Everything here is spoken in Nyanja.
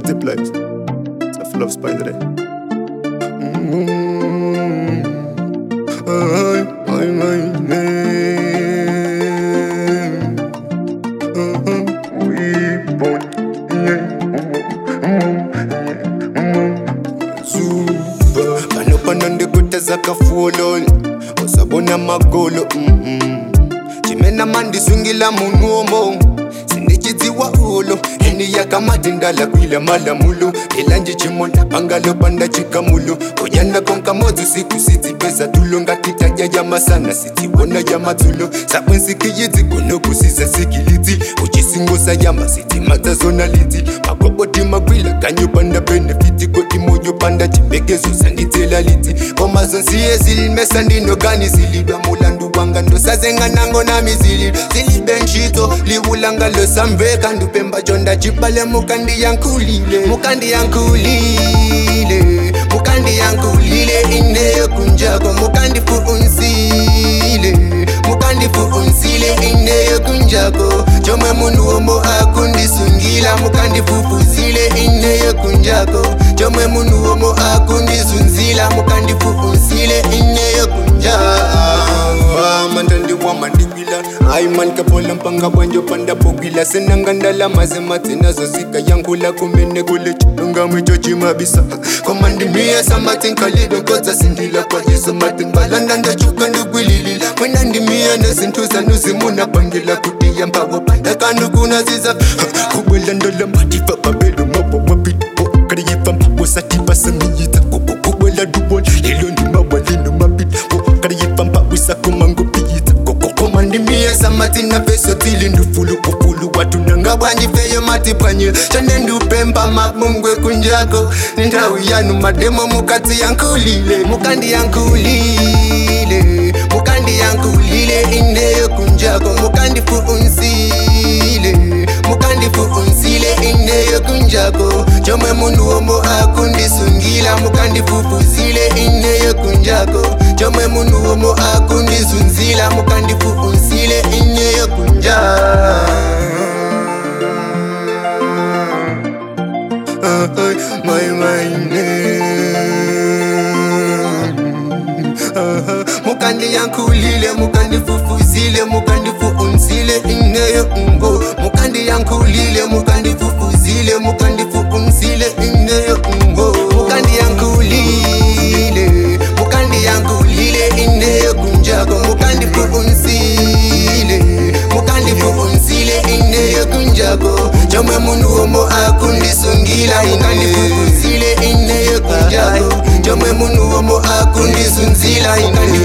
multiplies. It's a full of spider. pano pano ndikuteza kafuoloni usabona magolo mhm. chimena mandisungila munuomo sindichidziwa ulo eni yakamati ndala kwila malamulo ilanje chimona pangalo panda chikamulo konyana konka modzi siku sidzipeza tulo ngatitaya yamasana sidziwona yamadzulo sabwensikiyidzi kunokusiza sikilidzi uchisingosa yama sidzimadza zona lidzi makoboti magwila kanyo panda benefiti koti moyo panda chibekezo sandidzela lidzi komazonsiye zilimesa ndinogani zilidwa mulandu wanga ndosazenganango nami zilidwa zilibenshito liwulanga losamveka ndupemba chonda chipale mukandi yankulile mukandi yankulile mukandi yankulile ineyo kunjako mukandi fuunsile mukandi fuunsile ineyo kunjako chomwe munhu womo akundisungila mukandi fufuzile ineyo kunjako chomwe munhu womo akundizunzila mukandi fuunsile ineyo kunjako mandandiwa mandikwila hayi man kapola mpanga bwanjo panda bogila senangandala mazemathi nazo zika yankula kumene kule chilungamwe chochimabisa komandimiya samatinkhalido kodza sindila kwajiso matimbalanda ndachuka ndikwililila mwena ndimiya nezinto zanu zimuna bangila kutiya mpawo ndakandukunaziza kubwela ndola matifa babelo mabo mapito kariyifa mpawo satipa semiyita kubwela dubol lelo ndimawalino mapito kariyifa mpawo sakomangopiyita komandimiya samatina peso tili ndufulu kufulu watu nanga bwanjifeyo matipwanyira chane ndupemba mabungwe kunjako ni ndau yanu mademo mukati yankulile mukandi yankulile mukandi yankulile ineyo kunjako mukandi fuunsile mukandi fuunsile ineyo kunjako chomwe munhu womo akundisungila mukandi fufuzile ineyo kunjako chomwe munhu womo akundizunzila mukandi fuunsile ineyo kunjako my my mukandi yankulile mukandi fufuzile mukandi fuunsile ineyo ngo mukandi yankulile mukandi fufuzile mukandi fuunsile ineyo ngo mukandi yankulile mukandi yankulile ineyo kunjako mukandi fuunsile mukandi fuunsile ineyo kunjako chomwe munhu womo akundisungila ingandi fufuzile ineyo kunjako chomwe munhu womo akundizunzila ingandi